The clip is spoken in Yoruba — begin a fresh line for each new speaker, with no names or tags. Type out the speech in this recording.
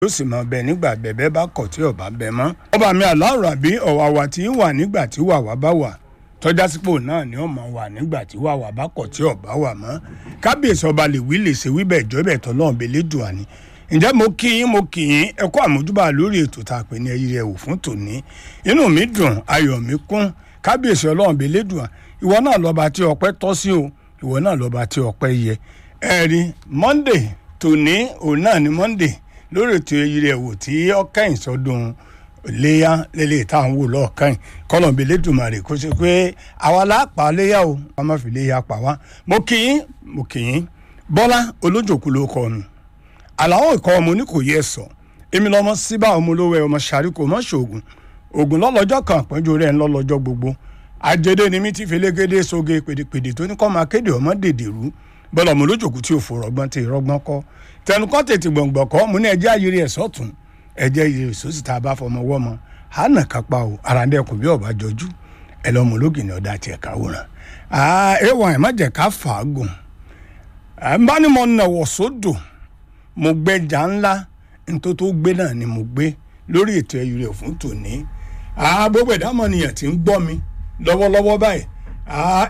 yóò sì máa bẹ nígbà bẹ̀bẹ̀ bá kọ̀ tí ọba bẹ mọ́. ọba mi aláwọ̀ àbí ọ̀wàwà tí ń wà nígbà tí wàwà bá wà tọ́já sípò náà ni ó máa wà nígbà tí wàwà bá kọ̀ tí ọba wà mọ́. kábíyèsí ọba lè wí lè ṣe wí bẹ́ẹ̀ jọ́ bẹ́ẹ̀ tọ́ lọ́run bẹ́ẹ̀ lédùn àní. ǹjẹ́ mo kí yín mo kí yín ẹ kú àmójúbà lórí ètò tá a pè ní ẹyí rẹ wò fún tòní. inú mi dùn ayọ̀ mi kún kábíyèsí ọlọ́run bẹ́ẹ̀ lédùn à ìwọ náà lọ́ba tí ọpẹ́ tọ́ sí o ìwọ náà lọ́ba tí ọpẹ́ yẹ. ẹ̀rí monday tòní òun náà ni monday lórí ètò èyí rẹ̀ wò tí ọkẹ́yìn sọdún léyà lélẹ̀ tá à ń wò lọ́ọ̀kẹ́yìn kọ́lọ̀bí lẹ́dùnmarè kó ṣe pé àwa lápá léyà o wọ́n má fi léyà pa wá. mo kì í mo kì í bọ́lá olójòkú ló kọ́ ọ̀nù àlàó ìkọ́ ọmọ ní kò yẹ sọ èmi lọmọ síbà ọmọ olówó ẹ ọmọ sàríkò ọmọ ṣoògùn ògùn lọ́lọ́jọ́ kan àpọ́njú rẹ̀ ń lọ́lọ́jọ́ gbogbo àjẹdẹ ni mi ti fi légédé soge pèdèpèdè tó ní kọ́ máa kéde ọmọ dèdè rú bọ́lá ọmọ olójòkú tí ò fò rọgbọ́n tí ìrọgbọ́n kọ́ tẹnukọ́ tètè gbọ̀ngbọ̀n kọ́ mo ní ẹjẹ́ ayiri ẹ̀ sọ́tún ẹjẹ́ ayiri sósì tá a bá fọmọ wọ́ mọ́ hànà kápá o àràǹdẹ̀kùn bí ọba jọjú ẹ lọ́mọ ológin ní ọ̀dà tiẹ̀ káwòrán ẹ̀wọ̀n ẹ̀ má jẹ́ ká fàágùn ẹ̀ ń bá ní mo nàwọ̀ sódò mo gbẹ́jà ńlá nítorí tó gbé náà ni mo gbé lórí ètò ẹ̀yìn rẹ̀ fún tòní gbogbo ìdámọ̀nìyàn tí ń gbọ́ mi lọ́wọ́lọ́wọ́ báyìí